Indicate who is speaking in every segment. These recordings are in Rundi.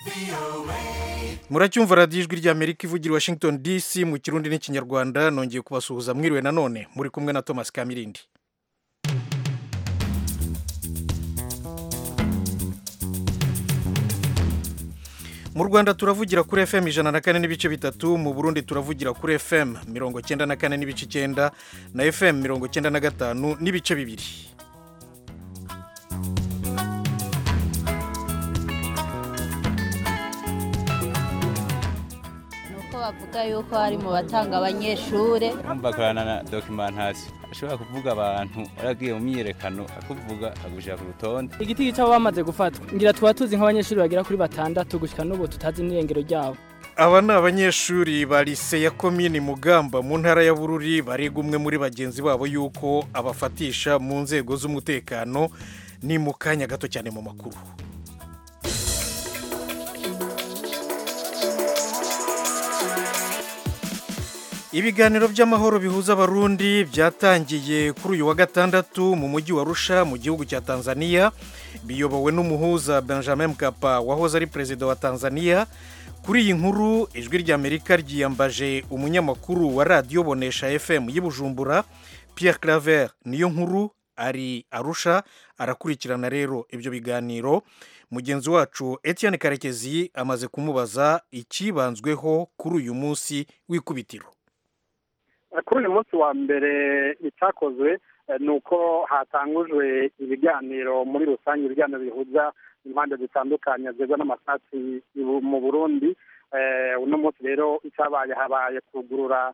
Speaker 1: muracyumva radiyo ijwi ry'amerika ivugira i washington dc mu kirundi n'ikinyarwanda nongeye kubasuhuza mwiriwe nanone muri kumwe na thomas kamirindi mu rwanda turavugira kuri fm ijana na kane n'ibice bitatu mu burundi turavugira kuri fm mirongo cyenda na kane n'ibice icyenda na fm mirongo cyenda na gatanu n'ibice bibiri
Speaker 2: nuko bavuga yuko hari mu batanga abanyeshure
Speaker 3: bakorana na dokimentasiyo ashobora kuvuga abantu waragiye mu myiyerekano akuvuga agushyira ku rutonde
Speaker 4: igiti gica bamaze gufatwa ngira tuba tuzi nk'abanyeshuri bagera kuri batandatu gushyika n'ubu tutazi n'irengero ryabo
Speaker 1: aba ni abanyeshuri ba lise ya komini mugamba mu ntara ya bururi bariga umwe muri bagenzi babo yuko abafatisha mu nzego z'umutekano ni mu kanya gato cyane mu makuru ibiganiro by'amahoro bihuza abarundi byatangiye kuri uyu wa gatandatu mu mujyi wa rusha mu gihugu cya tanzania biyobowe n'umuhuza benjamin mkapa wahoze ari perezida wa tanzania kuri iyi nkuru ijwi ry'amerika ryiyambaje umunyamakuru wa radiyo bonesha fm y'i bujumbura pierre claver niyo nkuru ari arusha arakurikirana rero ibyo biganiro mugenzi wacu etienne karekezi amaze kumubaza ikibanzweho kuri uyu munsi w'ikubitiro
Speaker 5: kuri uyu munsi wa mbere icyakozwe ni uko hatangujwe ibiganiro muri rusange ibiganiro bihuza impande zitandukanye zigwa n'amasasi mu burundi uno munsi rero icyabaye habaye kugurura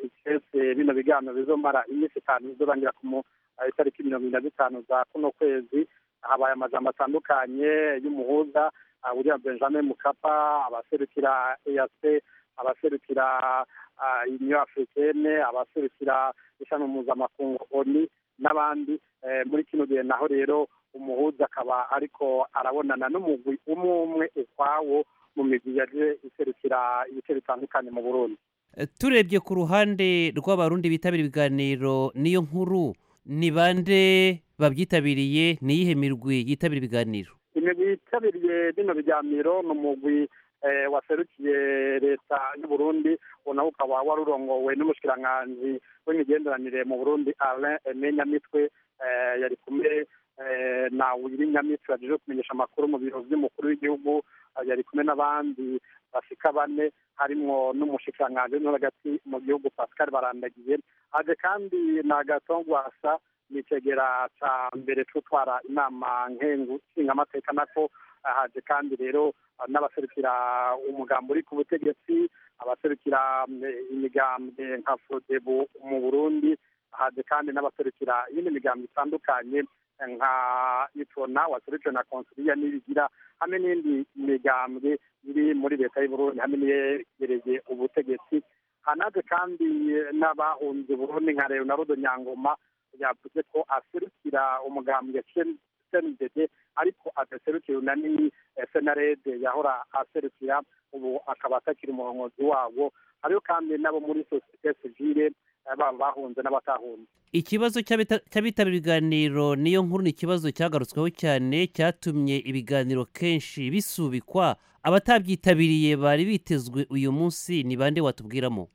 Speaker 5: ikese bino biganiro bizomara iminsi itanu bizorangira ku itariki mirongo ine na zitanu za kuno kwezi habaye amajambo atandukanye y'umuhuza william benjamin mukapa abaserukira eyase abaserukira uniyo africaine abaserukira ishami mpuzamakungu oni n'abandi muri kino gihe naho rero umuhuza akaba ariko arabonana n'umugwi umwe umwe ukwawo mu migwi yaje iserukira ibice bitandukanye mu burundi
Speaker 6: turebye ku ruhande rw'abarundi bitabira ibiganiro niyo nkuru ni bande babyitabiriye ni iyihe mirwi yitabira ibiganiro
Speaker 5: imigwi yitabiriye bino biganiro ni umugwi waserukiye leta y'uburundi nawe ukaba wari urongowe n'umushikiranganji w'imigenderanire mu burundi alain eme nyamitwe yari kumwe na wiri nyamitwe yaje kumenyesha amakuru mu biro by'umukuru w'igihugu yari kumwe n'abandi bashika bane harimwo n'umushikiranganji no hagati mu gihugu pascal barandagiye haje kandi na gatongwasa nicegera ca mbere c'utwara inama nkengu nshingamateka nako haje kandi rero n'abaserukira umugambi uri ku butegetsi abaserukira imigambwe nka fodebu mu burundi haje kandi n'abaserukira iyindi migambi itandukanye nka itona waserukiwe na konsiliya n'ibigira hamwe n'indi migambwe iri muri leta y'uburundi hamwe n'iyegereye ubutegetsi hanaje kandi n'abahunze burundi nka leonardo nyangoma yavuze ko aserukira umugambi cnddd ariko adaserukira unani senarede yahora aserukira ubu akaba atakiri umurongozi wabo hariho kandi n'abo muri sosiyete sivile baba bahunze n'abatahunze
Speaker 6: ikibazo cy'abitabira ibiganiro niyo nkuru ni ikibazo cyagarutsweho cyane cyatumye ibiganiro kenshi bisubikwa abatabyitabiriye bari bitezwe uyu munsi ni bande watubwiramo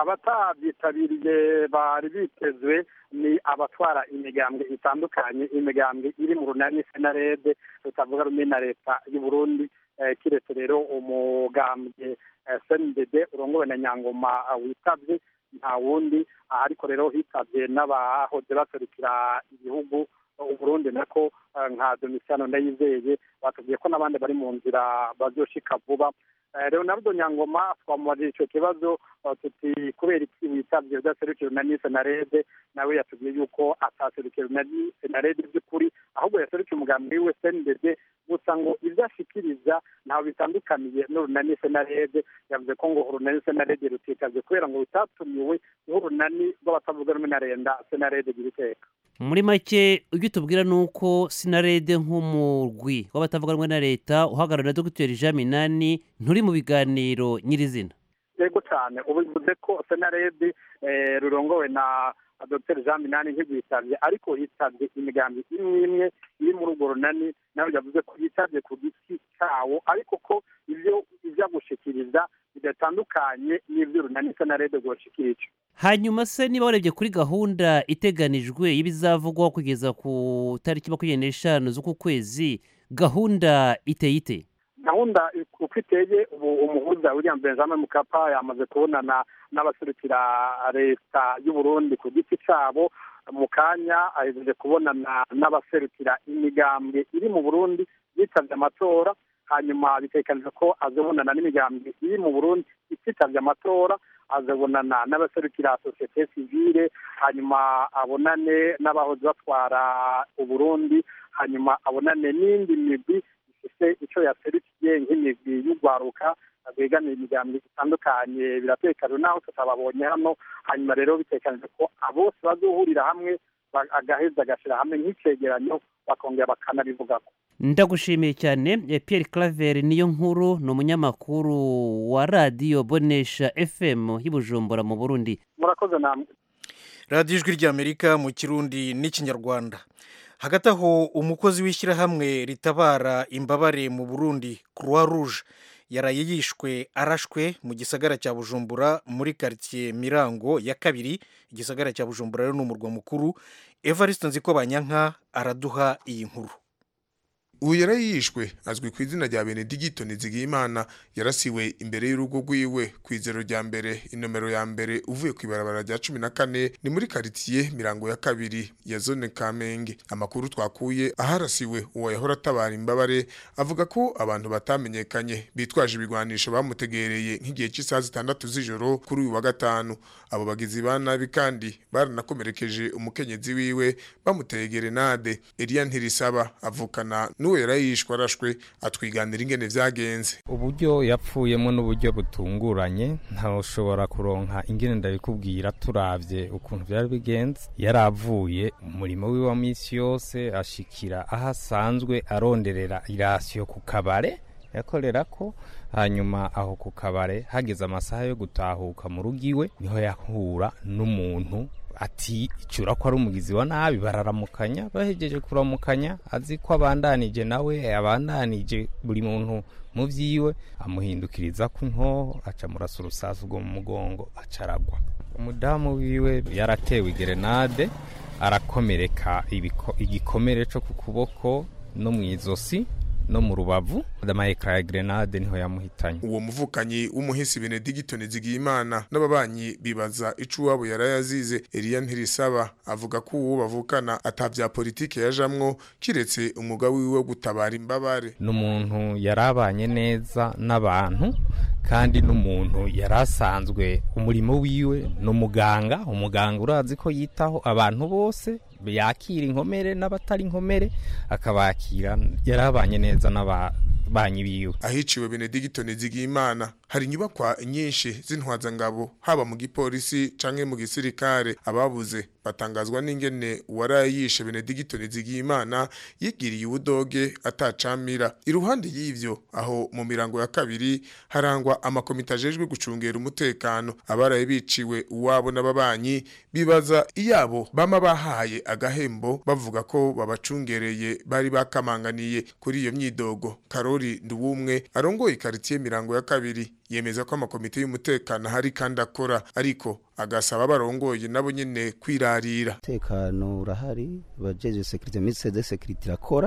Speaker 5: abatabyitabiriye bari bitezwe ni abatwara imigambwe itandukanye imigambwe iri mu runani senarede tutavuga rumwe na leta y'uburundi kiretse rero umugambwe sndd urongowe na nyangoma witabye nta wundi ariko rero hitabye n'abahoze baserukira igihugu uburundi nako nka domisiyano ndayizeye batubwiye ko n'abandi bari mu nzira bazoshika vuba leonardo nyangoma twamubajije icyo kibazo tuti kubera iki witabye udaserukira unani senarede nawe yatubwiye yuko ataserukira unani senarede by'ukuri ahubwo yaserukiye umugambi wiwe sndd gusa ngo ibyo ashikiriza ntawe bitandukaniye n'urunani senarede yavuze ko ngo urunani senarede rutikaze kubera ngo rutatumiwe nk'urunani rw'abatavuga rumwe na renda senarede gira iteka
Speaker 6: muri make ibyo tubwira ni uko sinarede nk'umurwi w'abatavuga rumwe na leta uhagarariwe na dogiteri jean minani nturi mu biganiro nyirizina
Speaker 5: yego cyane ubu bivuze ko senarede rurongowe na dr jean minani ntirwitabye ariko hitabye imigambi imwe imwe iri muri urwo runani nawe yavuze ko yitabye ku giti cyawo ariko ko ibyo bivanye n'ibyo runanitse na rede rwoshikirije
Speaker 6: hanyuma se niba warebye kuri gahunda iteganijwe y'ibizavugwaho kugeza ku tariki makumyabiri n'eshanu z'uku kwezi gahunda iteye ite
Speaker 5: gahunda uko iteye ubu umuhuza william benjamin mukapa yamaze kubonana n'abaserukira leta y'u Burundi ku giti cyabo mu kanya ahejeje kubonana n'abaserukira imigambwe iri mu burundi yitabye amatora hanyuma bitekanijwe ko azabonana n'imigambwe iri mu burundi ititabye amatora azabonana n'abaserukira sosiyete sivile hanyuma abonane n'abahoze batwara uburundi hanyuma abonane n'indi migwi ifite icyo yaserukiye nk'imigwi y'urwaruka rwegamira imiryango itandukanye biratekanye naho tutababonye hano hanyuma rero bitekanije ko bose bazohurira hamwe agaheza agashyira hamwe nk'icegeranyo bakongera bakanabivugako
Speaker 6: ndagushimiye cyane Pierre Claver niyo nkuru ni umunyamakuru wa radiyo bonesha fm y'Ibujumbura mu burundi
Speaker 5: murakoze namwe
Speaker 1: radiyo ijwi ry'amerika mu kirundi n'ikinyarwanda hagati aho umukozi w'ishyirahamwe ritabara imbabare mu burundi croix rouge yaraye yishwe arashwe mu gisagara cya bujumbura muri karitsiye mirango ya kabiri igisagara cya bujumbura rero ni umurwa mukuru evariste nziko banyanka araduha iyi nkuru
Speaker 7: ubu yarayishwe azwi ku izina rya benedigito nizigiyimana yarasiwe imbere y'urugo rwiwe ku izero rya mbere inomero ya mbere uvuye ku ibarabara rya cumi na kane ni muri karitsiye mirango ya kabiri ya zone kamenge amakuru twakuye aharasiwe uwo yahora atabara imbabare avuga ko abantu batamenyekanye bitwaje ibigwanisho bamutegereye nk'igihe cy'isaha zitandatu z'ijoro kuri uyu wa gatanu abo bagizi ba nabi kandi baranakomerekeje umukenyezi wiwe bamuteye gerenade Eliya Ntirisaba avukana n'uwo yarayishwe arashwe atwiganira ingene vyagenze
Speaker 8: uburyo yapfuyemo n'uburyo butunguranye ntawushobora kuronka ingene ndabikubwira turavye ukuntu vyari bigenze yaravuye umurimo wiwe wa misi yose ashikira aho asanzwe aronderera irasiyo ku kabare yakorerako hanyuma aho ku kabare hageze amasaha yo gutahuka mu rugo iwe niho yahura n'umuntu ati icura ko ari umugizi wa nabi bararamukanya bahejeje kuramukanya azi ko abandanije nawe abandanije buri muntu mu vyiwe amuhindukiriza ku nkoho aca murasa urusasu rwo mu mugongo aca aragwa umudamu wiwe yaratewe igerenade arakomereka igikomere co ku kuboko no mu izosi no mu rubavu amayekara ya grenade niho yamuhitanye
Speaker 7: uwo muvukanyi w'umuhisi benedigito nizigiyimana n'ababanyi bibaza ico uwabo yarayazize eliya ntirisaba avuga ko uwo bavukana atavya politike yajamwo kiretse umwuga wiwe wo gutabara imbabare
Speaker 8: n'umuntu yarabanye neza n'abantu kandi n'umuntu yari asanzwe umurimo wiwe ni umuganga umuganga urazi ko yitaho abantu bose yakira inkomere n'abatari inkomere akabakira yarabanye neza n'ababanyi biwe
Speaker 7: ahiciwe benedigito nizigiyimana hari inyubakwa nyinshi z'intwazangabo haba mu gipolisi canke mu gisirikare ababuze batangazwa n'ingene uwarayishe benedigito nizigiyimana yigiriye ubudoge atacamira iruhande y'ivyo aho mu mirango ya kabiri harangwa amakomite ajejwe gucungera umutekano abaraye biciwe uwabo n'ababanyi bibaza iyabo bama bahaye agahembo bavuga ko babacungereye bari bakamanganiye kuri iyo myidogo karori nduwumwe arongoye ikaritiye mirango ya kabiri yemeza ko amakomite y'umutekano ahari kandi akora ariko agasaba abarongoye nabo nyene kwirarira
Speaker 9: umutekano urahari abajeje sekirite mise de sekirite irakora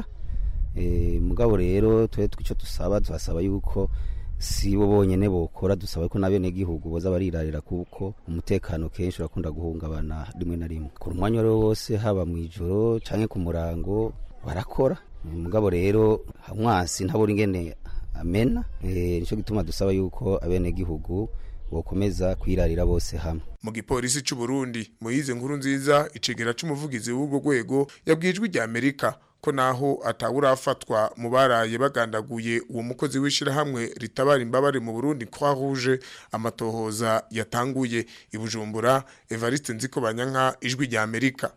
Speaker 9: e, mugabo rero twe twico dusaba tuhasaba yuko si bo bonyene bokora dusaba ko n'abenegihugu boza barirarira kuko umutekano kenshi urakunda guhungabana rimwe na rimwe ku mwanya wari wose haba mu ijoro canke ku murango barakora mugabo rero mwasi ntabura ingene amena e, nico gituma dusaba yuko abenegihugu bokomeza kwirarira bose hamwe
Speaker 7: mu gipolisi c'u Burundi Moyize nkuru nziza icegera c'umuvugizi w'ubwo rwego yabwijwe rya Amerika ko naho atawurafatwa mu baraye bagandaguye uwo mukozi w'ishirahamwe ritabara imbabare mu Burundi Croix Rouge amatohoza yatanguye ibujumbura Evariste Nziko Banyanka ijwi rya Amerika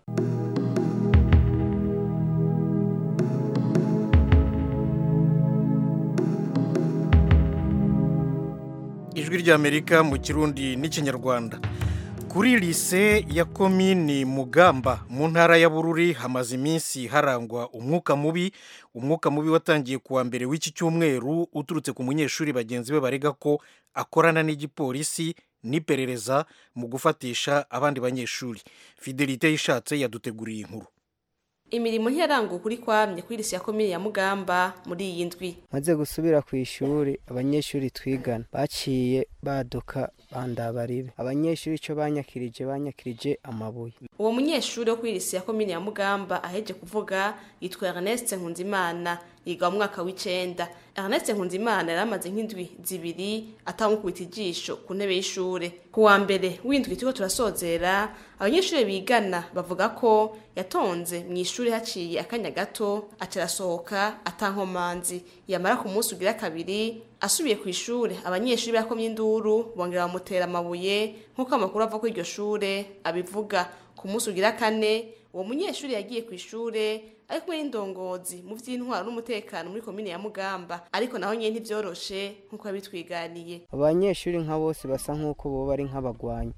Speaker 1: ijwi ry'amerika mu kirundi n'ikinyarwanda kuri lise ya komini mugamba mu ntara ya bururi hamaze iminsi harangwa umwuka mubi umwuka mubi watangiye kuwa mbere w'iki cyumweru uturutse ku munyeshuri bagenzi be barega ko akorana n'igipolisi n'iperereza mu gufatisha abandi banyeshuri fidelite yishatse yaduteguriye inkuru
Speaker 10: imirimo ntiyaranguwe kuri kwamye kuri lise ya komini ya mugamba muri iyi ndwi
Speaker 11: maze gusubira ku ishuri abanyeshuri twigana baciye baduka bandabaribe abanyeshuri icyo banyakirije banyakirije amabuye
Speaker 10: uwo munyeshuri wo kuri lise ya komini ya mugamba aheje kuvuga yitwa Ernest Nkunzimana yiga mu mwaka w'icenda Ernest Nkunzimana yari amaze nk'indwi zibiri atamukubita ijisho ku ntebe y'ishure ku wa mbere w'indwi turiko turasozera abanyeshuri bigana bavuga ko yatonze mu ishuri haciye akanya gato aca arasohoka atankomanzi yamara ku munsi ugira kabiri asubiye ku ishure abanyeshuri bakomye induru bongera bamutera amabuye nk'uko amakuru ava kuri iryo shure abivuga ku munsi ugira kane uwo munyeshuri yagiye ku ishure ari kumwe n'indongozi mu vy'intwaro n'umutekano muri komine ya mugamba ariko naho nyene ntivyoroshe nk'uko yabitwiganiye
Speaker 11: abanyeshuri nka bose basa nk'uko boba ari nk'abagwanyi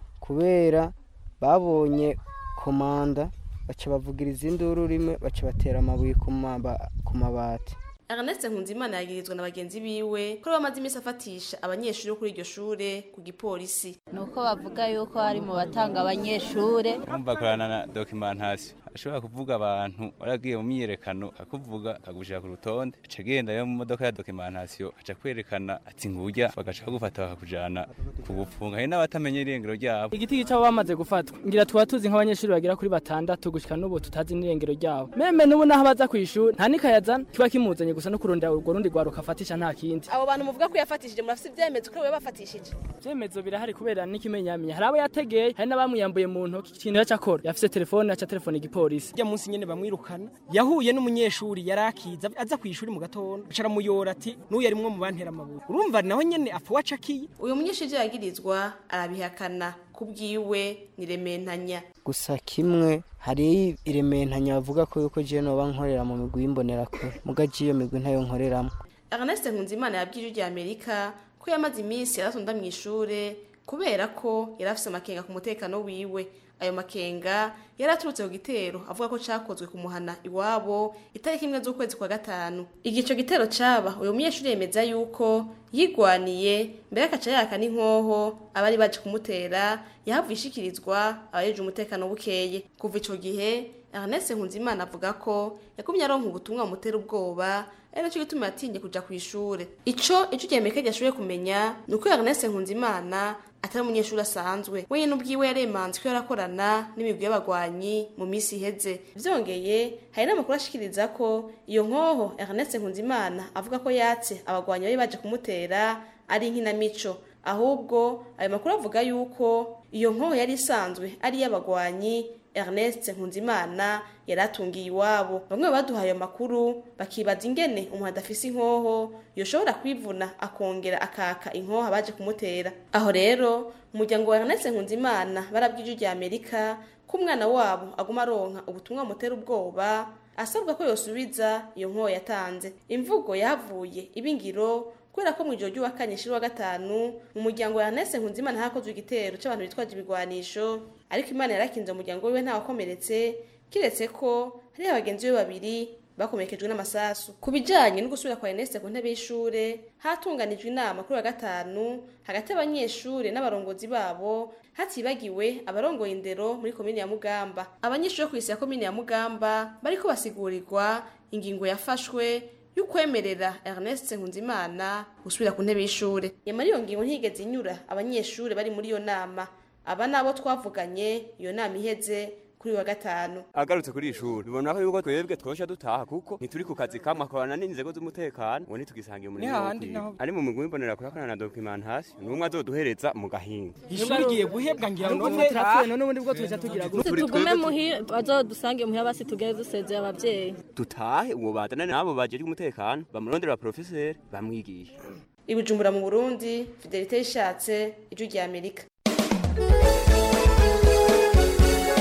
Speaker 11: kubera babonye komanda baca bavugiriza induru rimwe baca batera amabuye ku maba- ku mabati
Speaker 10: Ernest Nkunzimana yagirizwa na bagenzi biwe ko bamaze iminsi afatisha abanyeshuri bo kuri iryo shure ku gipolisi
Speaker 2: nuko bavuga yuko hari mu batanga abanyeshure
Speaker 3: urumva akorana na documentation ashobora kuvuga abantu waragiye mu myiyerekano akuvuga akagushira ku rutonde aca agenda yo mu modoka ya documentation aca kwerekana ati ngurya bagaca bagufata bakakujana kugufunga hari n'abatamenye irengero ryabo
Speaker 4: igiti gica bamaze gufatwa ngira tuba tuzi nk'abanyeshuri bagera kuri batandatu gushika n'ubu tutazi n'irengero ryabo meme n'ubu naho baza kw'ishuri nta nikayazana kiba kimuzanye gusa no kurondera urwo rundi rwaruka afatisha nta kindi
Speaker 10: abo bantu muvuga ko yafatishije murafise ivyemezo ko we bafatishije
Speaker 4: ivyemezo birahari kubera n'ikimenyamenya hari abo yategeye hari n'abamwiyambuye mu ntoki ikintu yaca akora yafise telefone aca telefone igipolisi
Speaker 12: rya munsi nyene bamwirukana yahuye n'umunyeshuri yari akiza aza kw'ishuri mu gatondo aca aramuyora ati n'uyu arimwo mu bantera amabuye urumva naho nyene apfa wacakiye
Speaker 10: uyu munyeshuri ivyo yagirizwa arabihakana kubwiwe ni rementanya
Speaker 11: gusa kimwe hari irementanya bavuga ko yuko jewe noba nkorera mu migwi y'imbonerakure muga je iyo migwi ntayo nkoreramwo
Speaker 10: Ernest Nkunzimana yabwiye ijwi Amerika ko yamaze iminsi yaratonda mu ishure kubera ko yari afise amakenga ku mutekano wiwe ayo makenga yari aturutse ku gitero avuga ko cakozwe ku muhana iwabo itariki imwe z'ukwezi kwa gatanu igico gitero caba uyu munyeshuri yemeza yuko yigwaniye mbere akaca yaka n'inkoho abari baje kumutera yahavuye ishikirizwa abajeje umutekano bukeye kuva ico gihe Ernest Nkunzimana avuga ko yakumye aronka ubutumwa bumutera ubwoba ari nacyo gituma yatinye kuja ku ishure ico ico ryemeke ryashoboye kumenya ni uko Ernest Nkunzimana atari umunyeshuri asanzwe wenyine ubwiwe yaremanze ko yarakorana n'imigwi y'abagwanyi mu minsi iheze vyongeye hari n'amakuru ashikiriza ko iyo nkoho Ernest Nkunzimana avuga ko yatse abagwanyi bari baje kumutera ari inkinamico ahubwo ayo makuru avuga yuko iyo nkoho yari isanzwe ari iy'abagwanyi Ernest Nkunzimana yari atungiye iwabo bamwe baduhaye ayo makuru bakibaza ingene umuntu adafise inkoho yoshobora kwivuna akongera akaka inkoho abaje kumutera aho rero umuryango wa Ernest Nkunzimana barabwije rya Amerika ko umwana wabo aguma aronka ubutumwa bumutera ubwoba asabwa ko yosubiza iyo nkoho yatanze imvugo yahavuye ibingiro kubera ko mu ijoro ry'uwakanye shiri wa gatanu mu muryango wa Ernest Nkunzimana hakozwe igitero c'abantu bitwaje ibigwanisho ariko Imana yarakinze umuryango wiwe ntawakomeretse kiretse ko hari abagenzi be babiri bakomerekejwe n'amasasu ku bijanye no gusubira kwa Ernest ku ntebe y'ishure hatunganijwe inama kuri wa gatanu hagati y'abanyeshure n'abarongozi babo hatibagiwe abarongoye indero muri komine ya Mugamba abanyeshure bo kw'isi ya komine ya Mugamba bariko basigurirwa ingingo yafashwe y'ukwemerera Ernest Nkunzimana gusubira ku ntebe y'ishure nyamara iyo ngingo ntigeze inyura abanyeshure bari muri iyo nama aba nabo twavuganye iyo nama iheze kuri wa gatanu
Speaker 13: agarutse kuri ishuri bibona ko yuko twebwe twosha dutaha kuko ntituri ku kazi kamwe akorana n'inzego z'umutekano ngo ntitugisangiye umurimo wo
Speaker 12: hahandi
Speaker 13: kwiga
Speaker 12: naho-
Speaker 13: ari mu migwi mbonera kurakorana na documentation n'umwe azoduhereza mu gahinga
Speaker 12: ishuri rigiye guhebwa ngira ngo
Speaker 4: Nubwo turapfuye none ubundi bwo tuja tugira gute
Speaker 13: Turi
Speaker 14: tugume
Speaker 13: twebwe-
Speaker 14: muhira bazodusange muhira basi tugere dusezeye abavyeyi
Speaker 13: dutahe uwo bazana n'abo bajejwe umutekano bamurondera abaprofeseri bamwigisha
Speaker 10: ibujumbura mu Burundi Fidelite yishatse ijwi rya Amerika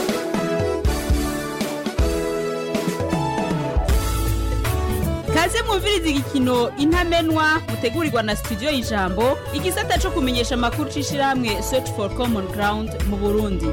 Speaker 15: kaze mu mwumviriza igikino intamenwa mutegurirwa na studio y'ijambo igisata cyo kumenyesha amakuru c'ishirahamwe search for common ground mu burundi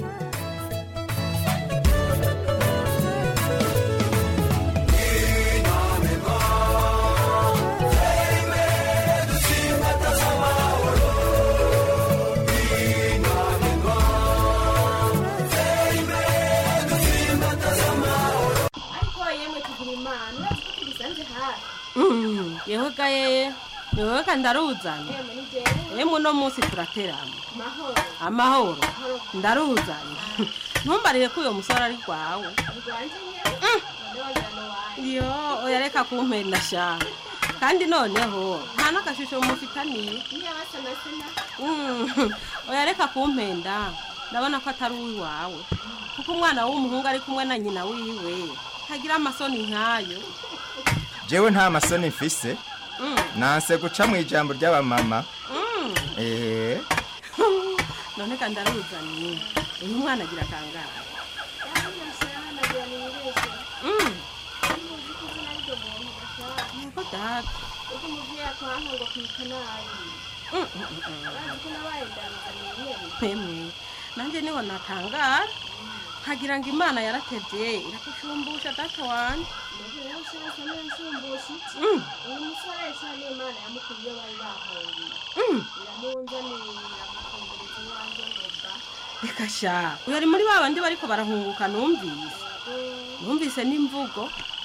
Speaker 16: ariko yemwe tugira imana urazi ko tubisanze hafi
Speaker 17: yewe ga yeye yewe ga ndaruzanye
Speaker 16: yemwe ni jewe
Speaker 17: yemwe uno munsi turaterana
Speaker 16: mahoro
Speaker 17: amahoro
Speaker 16: mahoro
Speaker 17: ndaruzanye ntumbarire ko uyo musore ari rwawe
Speaker 16: rwanje nyewe none wagira no wawe
Speaker 17: yo oya reka kumpenda sha kandi noneho nta n'agashusho mufitaniye
Speaker 16: niyo basa na sena
Speaker 17: Mm, oya reka kumpenda ndabona ko atari uwiwawe kuko umwana w'umuhungu ari kumwe na nyina wiwe ntagira amasoni nk'ayo
Speaker 18: jewe nta masoni mfise
Speaker 17: Mm,
Speaker 18: nanse guca mu ijambo ry'abamama
Speaker 17: mm.
Speaker 18: eee
Speaker 17: none kandi aruzanye uyu mwana agira kangahe
Speaker 16: nagira nibeshe
Speaker 17: Mm,
Speaker 16: muzi ko izina ryo muntu gashaka
Speaker 17: yego data
Speaker 16: uko umuvyeyi akwanka ngo kwita nabi
Speaker 17: Mm, mm, mm, mm.
Speaker 16: urazi ko nabaye ndaruzaniye nyene
Speaker 17: Emwe, nanjye niho natangara nkagira ngo imana yaratevye irakushumbusha data wanje
Speaker 16: Mbega rero ushaka niyashumbusha iki
Speaker 17: Mm.
Speaker 16: uyu musore yashaka n'imana yamukuriye bari bahungiye
Speaker 17: Mm.
Speaker 16: iramunzanira iramukumbureza iwanjye ngo ba
Speaker 17: reka sha uyu ari muri ba bandi bariko barahunguka numvise numvise n'imvugo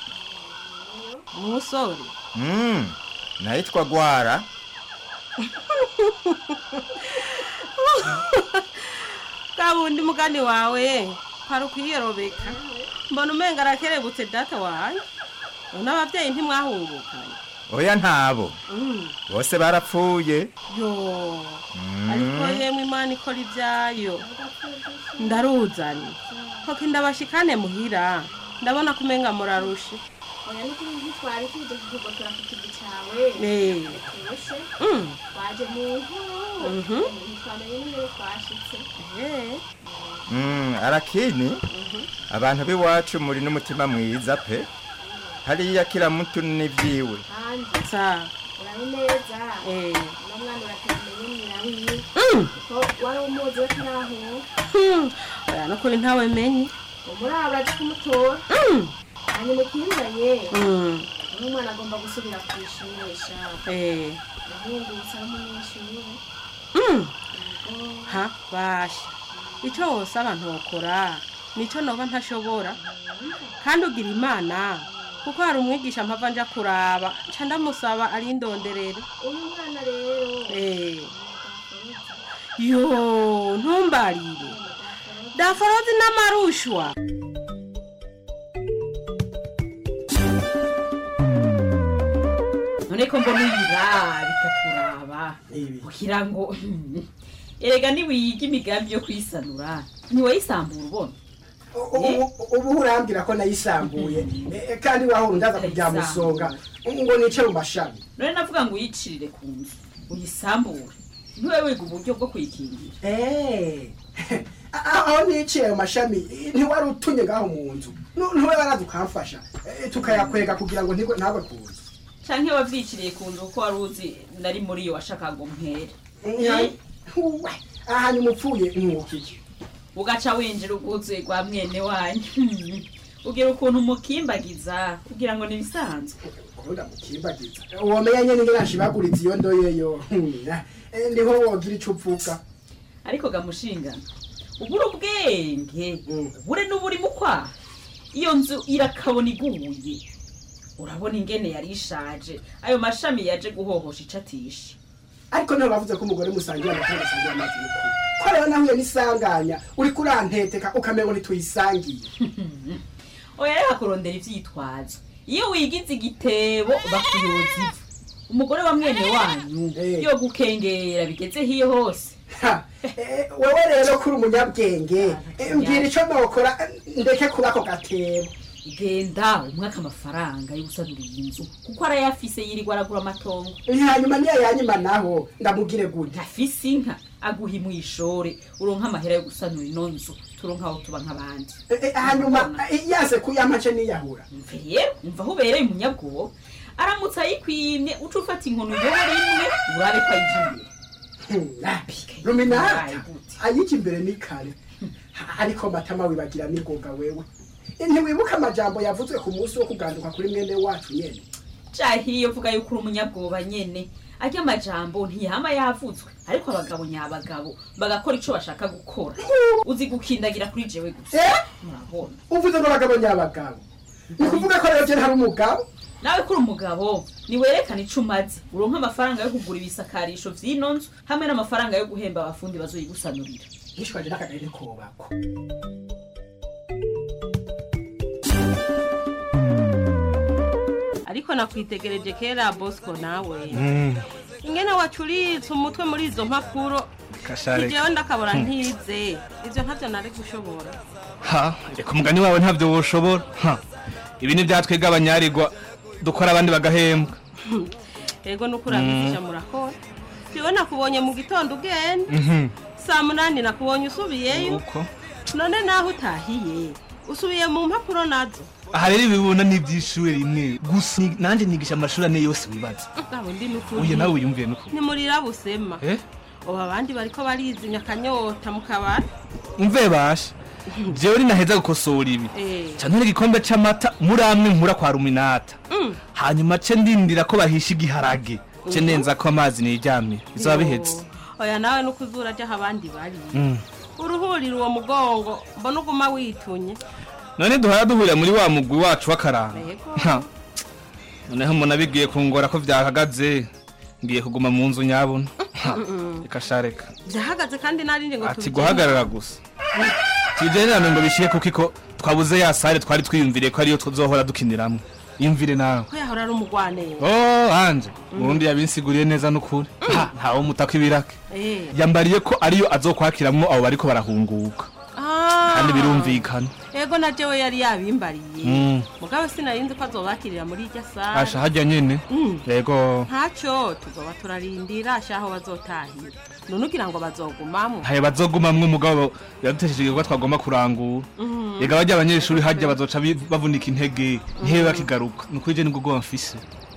Speaker 17: umusore
Speaker 18: mm. nayitwa gwara
Speaker 17: bwa bundi mugani wawe hari ukwiyerobeka mbona umenga arakerebutse data wanjye none abavyeyi ntimwahungukanye
Speaker 18: oya ntabo
Speaker 17: Mm.
Speaker 18: bose barapfuye
Speaker 17: yo
Speaker 18: Mm.
Speaker 17: ariko yemwe imana ikora ibyayo ndaruzanye koko ndabashikane muhira ndabona kumenga murarushe
Speaker 16: oya n'ukuri ntitwari tuje kukugotora ku kivi cawe
Speaker 17: Eh.
Speaker 16: turushe
Speaker 17: Mm.
Speaker 16: twaje mu nkuru
Speaker 17: Mhm.
Speaker 16: ntitwamenye n'iyo twashitse
Speaker 18: Mm, arakini abantu b'iwacu muri n'umutima mwiza pe hariya kila mutu n'ivyiwe
Speaker 16: kandi
Speaker 17: sa
Speaker 16: urabe neza
Speaker 17: Eh.
Speaker 16: uno mwana uratemenye nyina wiwe
Speaker 17: Mm.
Speaker 16: ko wari umuzi we turahuka
Speaker 17: Hmm, oya nukuri ntawe menye
Speaker 16: umuri abo uraje kumutora
Speaker 17: Mm.
Speaker 16: hanyuma ukizanye
Speaker 17: Mm.
Speaker 16: uno mwana agomba gusubira ku ishuri shaka
Speaker 17: Eh.
Speaker 16: yahungutse ari umunyeshuri
Speaker 17: Mm. ha basha icyo wose abantu bakora nicyo noba ntashobora kandi ugira imana kuko hari umwigisha mpava nja kuraba nca ndamusaba arindonderere
Speaker 16: uyu mwana rero
Speaker 17: Eh. yo ntumbarire daforozi n'amarushwa
Speaker 19: none ko mbona uyira bikakuraba kugira ngo erega niwiga imigambi yo kwisanura ntiwayisambura ubona
Speaker 20: ubu urambwira ko nayisambuye Eh, kandi wahora ndaza kujya musonga ngo nice mu mashami
Speaker 19: none navuga ngo uyicirire ku nzu uyisambure ntiwe wiga uburyo bwo kuyikingira
Speaker 20: Eh, aho niciye ayo mashami eh, ntiwari utunye ngaho mu nzu Nu- ntiwe waraza ukamfasha Eh, tukayakwega kugira ngo ntigwe- ntagwe ku nzu
Speaker 19: canke wavyiciriye ku nzu kuko wari uzi nari muri yo washaka ngo mpere
Speaker 20: Eh, uwe, hanyuma upfuye mwukiye
Speaker 19: ugaca winjira ubwuzuye rwa mwene wanyu ugira ukuntu umukimbagiza kugira ngo nibisanzwe
Speaker 20: ukunda mukimbagiza womenya nyene ngene nshibaguriza iyo ndoyeyo Hmm, eh, niho wogira ico uvuga
Speaker 19: ariko gamushingana ubura ubwenge ubure n'uburi mu kwaha iyo nzu irakabona iguye urabona ingene yari ishaje ayo mashami yaje guhohosha icatisha
Speaker 20: ariko nawe bavuze ko umugore musangira amata musangira amazi y'ukuri ko rero nahuye n'isanganya uriko uranteteka ukamenya ngo ntituyisangiye
Speaker 19: oya reka kurondera ivyitwazo iyo wigize igitebo bakuyoza ivu umugore wa mwene wanyu yo gukengera bigeze hiyo hose
Speaker 20: Eh, wewe rero kuri umunyabwenge eh, mbwira ico nokora eh, ndeke kuba ako gatebo
Speaker 19: genda umwaka amafaranga yo gusanura iyi nzu kuko arayafise yirirwa aragura amatongo
Speaker 20: hanyuma niyo yanyima naho ndamugire gute
Speaker 19: afise inka aguha imwishore uronka amahera yo gusanura ino nzu turonka aho tuba nk'abandi
Speaker 20: Eh, eh, hanyuma eh, yaze kuyampa nce niyahura
Speaker 19: rero umva aho ubereye umunyabwoba aramutse ayikwimye uca ufata inkoni uyobora imwe urabe ko ayija imbere
Speaker 20: ruminata ayiki imbere ni kare ariko matama wibagira nigoga wewe ntiwibuka amajambo yavuzwe ku munsi wo kuganduka kuri mwene wacu nyene
Speaker 19: cahiye uvuga yuko uri umunyabwoba nyene arya amajambo ntiyama yavutswe ariko abagabo nyabagabo bagakora ico bashaka gukora uzi gukindagira kuri jewe gusa murabona
Speaker 20: uvuze ngo abagabo nyabagabo ni kuvuga ko rero je ntari umugabo
Speaker 19: nawe kuri umugabo niwerekana ico umaze uronka amafaranga yo kugura ibisakarisho vy'ino nzu hamwe n'amafaranga yo guhemba abafundi bazoyigusanurira
Speaker 20: yishwaje n'akagari kobako
Speaker 17: ariko nakwitegereje kera bosco nawe ingene wacuritse umutwe muri izo mpapuro
Speaker 21: Kashareka.
Speaker 17: ijewe ndakabura ntize ivyo ntavyo nari gushobora
Speaker 21: ha reka umugani wawe ntabyo woshobora ha ibi ni byatwega abanyarirwa dukora abandi bagahembwa
Speaker 17: ego nuko urabizisha murakora jewe nakubonye mu gitondo ugenda
Speaker 21: Mhm.
Speaker 17: saa munani nakubonye usubiyeyo
Speaker 21: uko
Speaker 17: none naho utahiye usubiye mu mpapuro nazo
Speaker 21: aha rero ibibona ni iby'ishuri rimwe gusa ni- nanjye nigisha amashuri ane yose wibaza
Speaker 17: abo ndi nukuri
Speaker 21: uyu nawe wiyumviye n'ukuri
Speaker 17: ntimurira busema
Speaker 21: Eh?
Speaker 17: ubu abandi bariko barizimya akanyota mu kabari
Speaker 21: umve basha jewe ninaheza gukosora ibi
Speaker 17: Eh.
Speaker 21: canone igikombe c'amata muri amwe nkura kwa ruminata
Speaker 17: Mm.
Speaker 21: hanyuma ce ndindira ko bahisha igiharage ce
Speaker 17: Mhm.
Speaker 21: nenza ko amazi niryamira bizaba bihetse
Speaker 17: oya nawe nuko uzura aho abandi bari
Speaker 21: Mm.
Speaker 17: uruhurira uwo mugongo mbona uguma witunye
Speaker 21: none duhora duhurira muri wa mugwi wacu w'akaranga
Speaker 17: Yego.
Speaker 21: Ha. noneho umuntu abigiye kungora ko vyahagaze ngiye kuguma mu nzu nyabona Ha.
Speaker 17: Mm-mm.
Speaker 21: reka sha reka
Speaker 17: byahagaze kandi narindi ngo
Speaker 21: ati
Speaker 17: tubigende.
Speaker 21: guhagarara gusa tubigenderane ngo bishire kuko iko twabuze ya sare twari twiyumviriye ko ariyo tuzohora dukiniramwo yumvire nawe
Speaker 17: ko yahora ari umugwaneza
Speaker 21: oh anje ubundi yabinsiguriye neza n'ukuri Ha, ntawe mutako ibirake
Speaker 17: Eh.
Speaker 21: yambariye ko ariyo azokwakiramwo abo bariko barahunguka
Speaker 17: Ah.
Speaker 21: kandi birumvikana
Speaker 17: ego na jewe yari yabimbariye
Speaker 21: Mm.
Speaker 17: mugabo sinarinzi ko azobakirira muri irya
Speaker 21: asha
Speaker 17: sare
Speaker 21: harya nyene
Speaker 17: Mm.
Speaker 21: yego
Speaker 17: ntacyo tuzoba turarindira ashaho bazotahira none ugira ngo bazogumamwo
Speaker 21: ntaye bazogumamwo umugabo yadutesheje igikorwa twagomba kurangura
Speaker 17: Mhm.
Speaker 21: yega barya abanyeshuri harya bazoca bi- bavunika intege ntibe bakigaruka nukuri je nibwo bwoba mfise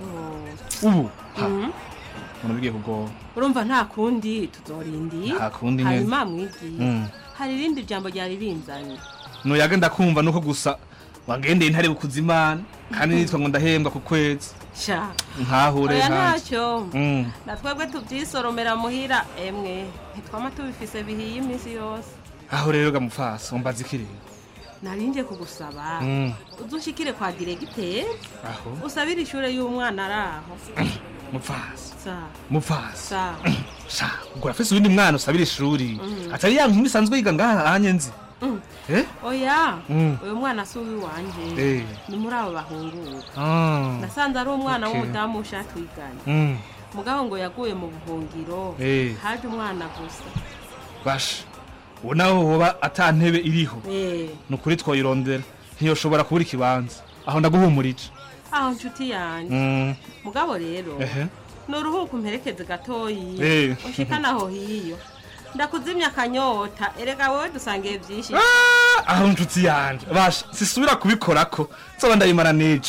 Speaker 21: ubu ha,
Speaker 17: Mhm.
Speaker 21: umuntu bigiye kugoba
Speaker 17: urumva nta kundi tuzorindira
Speaker 21: Nta kundi nyene.
Speaker 17: hanyuma mwigiye
Speaker 21: Mm.
Speaker 17: hari irindi jambo ryari binzanye
Speaker 21: nuyaga ndakumva nuko gusa wagendeye intare bukuza imana kandi nitwa ngo ndahembwa ku kwezi
Speaker 17: sha
Speaker 21: nkahure
Speaker 17: oya
Speaker 21: nkanje.
Speaker 17: ntacyo
Speaker 21: Mm.
Speaker 17: na twebwe tubyisoromera muhira emwe ntitwama tubifise bihiye iminsi yose
Speaker 21: aho rero gamufasa umbaza ikirere
Speaker 17: narinje kugusaba
Speaker 21: Mm.
Speaker 17: uzushikire kwa diregiteri
Speaker 21: aho
Speaker 17: usabire ishure y'umwana ari aho
Speaker 21: mupfasa
Speaker 17: sa
Speaker 21: mupfasa
Speaker 17: sa
Speaker 21: sha ubwo urafise uwundi mwana usabira ishuri
Speaker 17: Mhm.
Speaker 21: atari ya nkumi isanzwe yiga ngaha hanye nzi
Speaker 17: Mm.
Speaker 21: eh
Speaker 17: oya
Speaker 21: Mm.
Speaker 17: uyu mwana si uwiwanje
Speaker 21: Eh.
Speaker 17: ni muri abo bahunguka
Speaker 21: Ah.
Speaker 17: nasanze ari umwana
Speaker 21: Okay.
Speaker 17: w'umudamu ushaka twigana
Speaker 21: Mm.
Speaker 17: mugabo ngo yaguye mu buhungiro
Speaker 21: Eh.
Speaker 17: haje umwana gusa
Speaker 21: basha ubu naho hoba ata ntebe iriho
Speaker 17: Eh.
Speaker 21: ni ukuri twoyirondera ntiyoshobora kubura ikibanza aho ndaguhumurije
Speaker 17: aho nshuti yanjye
Speaker 21: Mm.
Speaker 17: mugabo rero
Speaker 21: ehe
Speaker 17: ni uruhuko umperekeze gatoyi
Speaker 21: Eh.
Speaker 17: ushikana aho hiyo ndakuzimya akanyota erega wowe dusangiye byinshi
Speaker 21: aho nshuti yanje basha sisubira kubikorako nzoba ndabimara n'ejo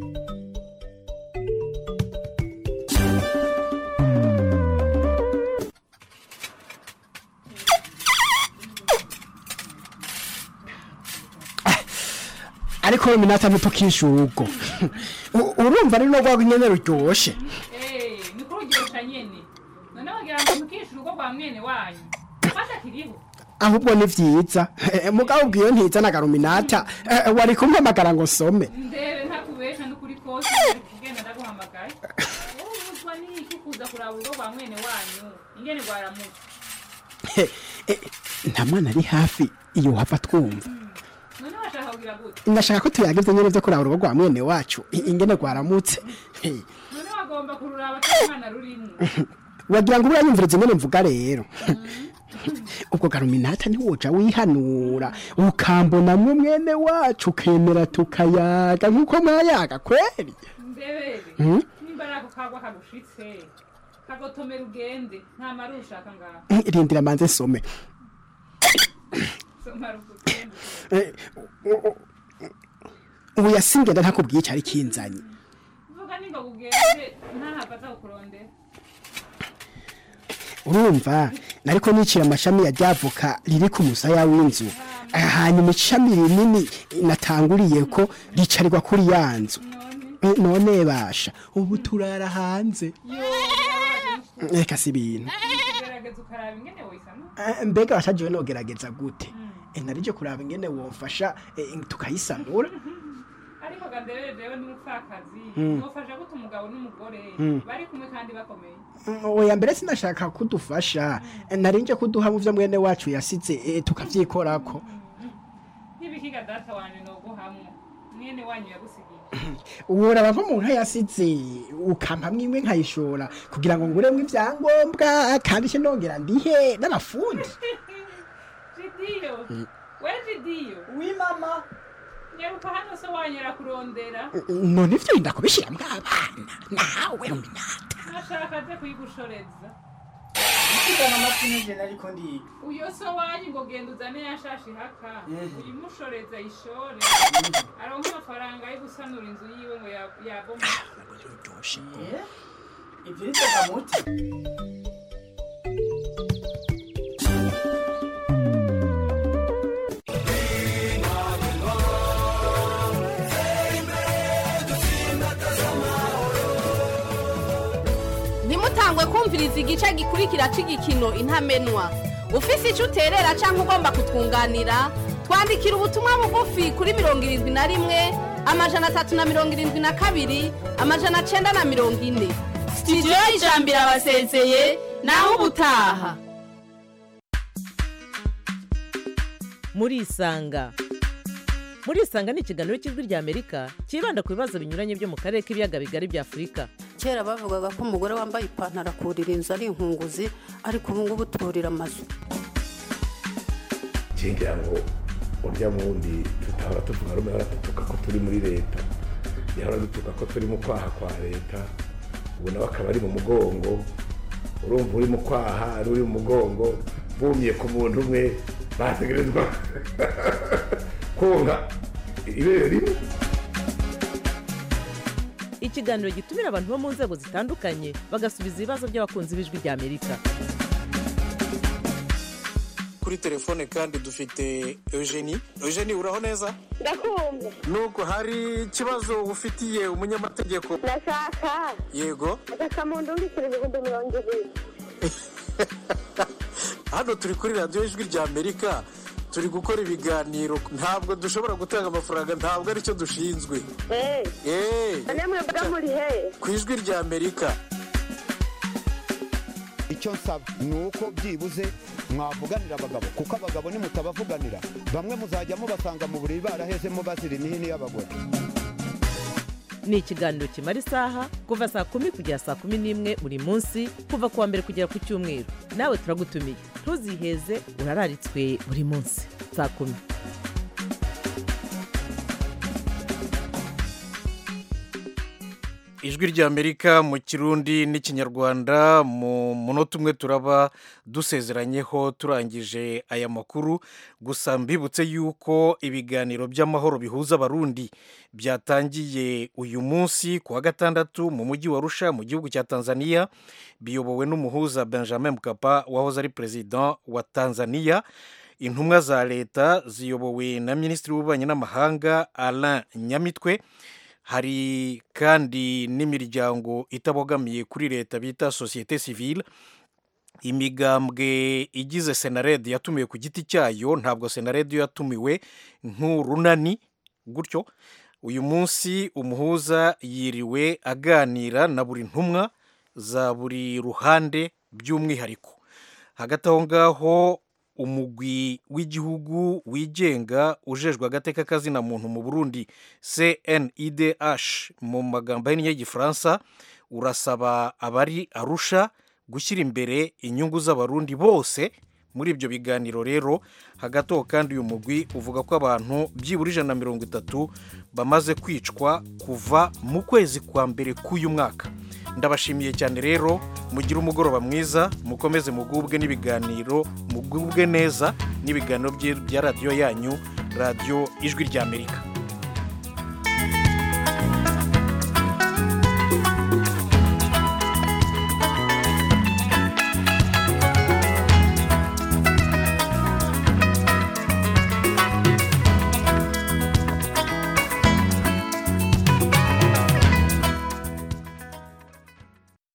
Speaker 20: ariko ruminata ntutukishe urugo U- urumva ari rwo nyene ruryoshe
Speaker 22: ni kuri urugero nyene none wagira ngo mukishe urugo rwa mwene wanyu fata kiriho
Speaker 20: ahubwo ni vyiza Eh, mugabo ubwiyo ntizanaga ruminata Eh, wari kumpamagara ngo nsome
Speaker 22: ndebe ntakubesha n'ukuri kose kugenda ndaguhamagaye wowe ubuzwa n'iki kuza kuraba urugo rwa mwene wanyu ingene rwaramutse
Speaker 20: Eh, eh, nta mwana ari hafi iyo wava twumva
Speaker 22: none washaka kugira gute
Speaker 20: ndashaka ko tuyagize nyene vyo kuraba urugo rwa mwene wacu i- ingene rwaramutse Eh,
Speaker 22: none wagomba kururaba atari umwana rurimwo
Speaker 20: wagira ngo uranyumviriza ingene mvuga rero ubwo garuminata ntiwoja wihanura ukambonamwo mwene wacu ukemera tukayaga nk'uko mwayaga kweri
Speaker 22: ndebere
Speaker 20: Hmm?
Speaker 22: nimba ari ako kagwa kagushitse kagotomera ugende nta mari ushaka ngaho
Speaker 20: Mm, rindira manze nsome
Speaker 22: somara ugende
Speaker 20: Eh, u- u- ubu yasingenda ntakubwiye icari kinzanye
Speaker 22: vuga nimba ugende ntahava aza kukurondera
Speaker 20: urumva nariko nicira amashami ya ryavoka riri ku musaya w'inzu Ah, hanyuma ishami rinini natanguriye ko ricarirwa kuri ya nzu Eh, none basha ubu turara hanze reka si ibintu
Speaker 22: gerageza ukaraba ingene woyisana
Speaker 20: Eh, mbega washajiwe nogerageza gute Eh, narije kuraba ingene wofasha eh, tukayisanura
Speaker 22: ariko ganderere jewe n'umupfakazi
Speaker 20: Mm.
Speaker 22: nofasha gute umugabo n'umugore
Speaker 20: Mm.
Speaker 22: bari kumwe kandi bakomeye
Speaker 20: Mm, oya mbere sinashaka kudufasha Eh, narinje kuduha mu vyo mwene wacu yasize eh, tukavyikorako
Speaker 22: ntibikiga data wanje noguhamwo mwene wanyu yagusigiye
Speaker 20: uraba nko mu nka yasize ukampamwo imwe nkayishora kugira ngo nguremwo ivyangombwa kandi se nongera ndihe n'abafundi
Speaker 22: jidiyo
Speaker 20: Mm.
Speaker 22: we jidiyo
Speaker 20: wi mama
Speaker 22: nyaruka hano se wanyu arakurondera
Speaker 20: none ivyo yinda kubishiramwo abana nawe
Speaker 22: nashaka aze kuyigushoreza
Speaker 20: igana amapine je nariko ndiga
Speaker 22: uyo so wanyu ngo genda uzane yashashi haka
Speaker 20: Mhm.
Speaker 22: uyimushoreza ishore aronka amafaranga yo gusanura inzu yiwe ngo ya- yaboma
Speaker 20: ivyo bitega muti
Speaker 5: ntimutangwe kumviriza igice gikurikira cy'igikino intamenwa ufise icyo uterera cyangwa ugomba kutwunganira twandikira ubutumwa bugufi kuri mirongo irindwi na rimwe amajana atatu na mirongo irindwi na kabiri amajana cyenda na mirongo ine sitidiyo y'ijambo irabasezeye naho ubutaha
Speaker 6: murisanga murisanga ni ikiganiro cy'ijwi rya amerika cyibanda ku bibazo binyuranye byo mu karere k'ibiyaga bigari bya afurika
Speaker 23: kera bavugaga ko umugore wambaye ipantaro akurira inzu ari inkunguzi ariko ubu ngubu turira amazu
Speaker 24: ngira ngo urya wundi tutahora tuvuga rumwe ahora dutuka ko turi muri leta yahora dutuka ko turi mu kwaha kwa leta ubu nawe akaba ari mu mugongo urumva uri mu kwaha ari uri mu mugongo bumye ku muntu umwe bategerezwa konka ibere rimwe
Speaker 6: ikiganiro gitumira abantu bo mu nzego zitandukanye bagasubiza ibibazo by'abakunzi b'ijwi rya amerika
Speaker 1: kuri telefone kandi dufite eugenie eugenie uraho neza
Speaker 25: ndakumva
Speaker 1: nuko hari ikibazo ufitiye umunyamategeko
Speaker 25: ndashaka
Speaker 1: yego
Speaker 25: agakamuntu undikira ibihumbi mirongo ibiri
Speaker 1: hano turi kuri radiyo ijwi rya amerika turi gukora ibiganiro ntabwo dushobora gutanga amafaranga ntabwo aricyo dushinzwe
Speaker 25: eee
Speaker 1: eee
Speaker 25: namwe mba muri he
Speaker 1: ku ijwi rya amerika
Speaker 26: icyo nsaba ni uko byibuze mwavuganira abagabo kuko abagabo nimutabavuganira bamwe muzajya mubasanga mu buriri barahezemo bazira imihini y'abagore
Speaker 6: ni ikiganiro kimara isaha kuva saa kumi kugera saa kumi n'imwe buri munsi kuva ku wa mbere kugera ku cyumweru nawe turagutumiye ntuziheze urararitswe buri munsi saa kumi
Speaker 1: ijwi rya amerika mu kirundi n'ikinyarwanda mu munota umwe turaba dusezeranyeho turangije aya makuru gusa mbibutse yuko ibiganiro by'amahoro bihuza abarundi byatangiye uyu munsi ku wa gatandatu mu mujyi wa rusha mu gihugu cya tanzania biyobowe n'umuhuza benjamin mkapa wahoze ari perezida wa tanzania intumwa za leta ziyobowe na minisitiri w'ububanyi n'amahanga alain nyamitwe hari kandi n'imiryango itabogamiye kuri leta bita sosiyete sivile imigambwe igize senarede yatumiwe ku giti cyayo ntabwo senarede yatumiwe nk'urunani gutyo uyu munsi umuhuza yiriwe aganira na buri ntumwa za buri ruhande by'umwihariko hagati aho ngaho umugwi w'igihugu wigenga ujejwe agateka kazina muntu mu burundi cnidh mu magambo ahinnye y'igifaransa urasaba abari arusha gushyira imbere inyungu z'abarundi bose muri ibyo biganiro rero hagati aho kandi uyu mugwi uvuga ko abantu byibura ijana na mirongo itatu bamaze kwicwa kuva mu kwezi kwa mbere k'uyu mwaka ndabashimiye cyane rero mugire umugoroba mwiza mukomeze mugubwe n'ibiganiro mugubwe neza n'ibiganiro bya radiyo yanyu radiyo ijwi ry'amerika